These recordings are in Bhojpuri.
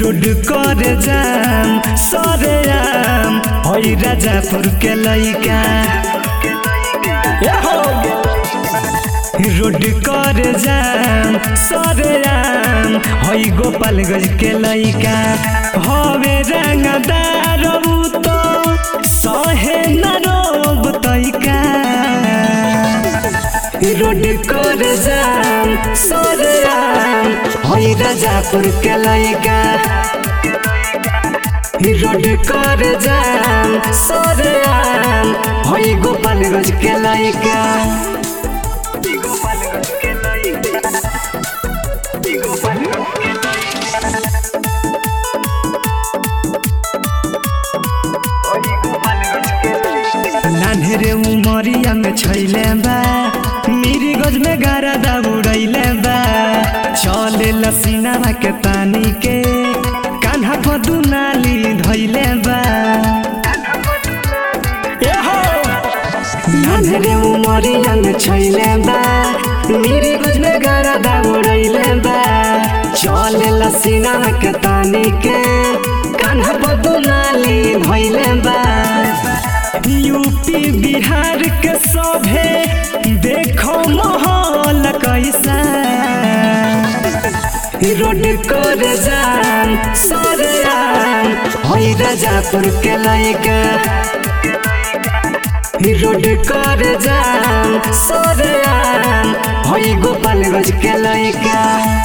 रोड कर जाम सरे आम हई राजापुर के लइका रोड कर जाम सरे आम हई गोपालगंज के लइका हवे रंगदार उ तो सहे न रोब तइका रोड कर जाम सरे आम हई राजापुर के लइका रोड कर जाम सरे आम हई गोपालगंज के लइका नान्हेरे उमरिया में छैले बा मेरी गज में गारा दौड़ैले बा चले लसीना के तानी के कान्हा पर दुनाली धैले बा नान्हेरे उमरिया में छैले बा मेरी गज में गारा दौड़ैले बा चले लसीना के तानी के कान्हा पर दुनाली धैले बा यूपी बिहार के सभे देखो माहौल कैसा रोड कर जाम सरे आम हई राजापुर के लइका रोड कर जाम सरे आम हई गोपालगंज के लइका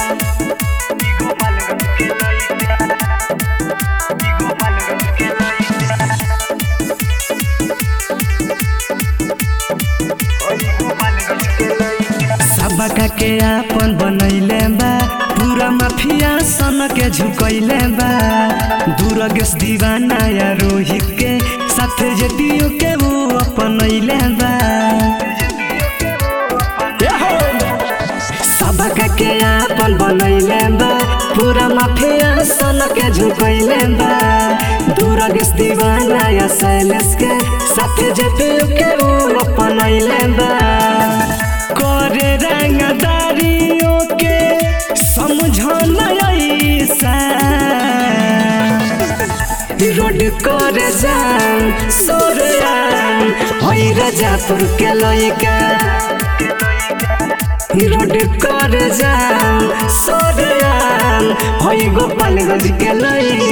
सबका के आपन बनैले बा पूरा माफिया सन के झुकैले बा दूरगेश दीवाना या रोहित के साथे जदियो के वो अपनैले बा सबका के आपन बनैले बा पूरा माफिया सन के झुकैले बा दूरगेश दीवाना या शैलेश के साथे जदियो के वो अपनैले बा करे रंगदारियों के समझना ऐसा रोड कर जाम सोरयाम हई राजापुर के लइका रोड कर जाम सोरयाम हई गोपालगंज के लइका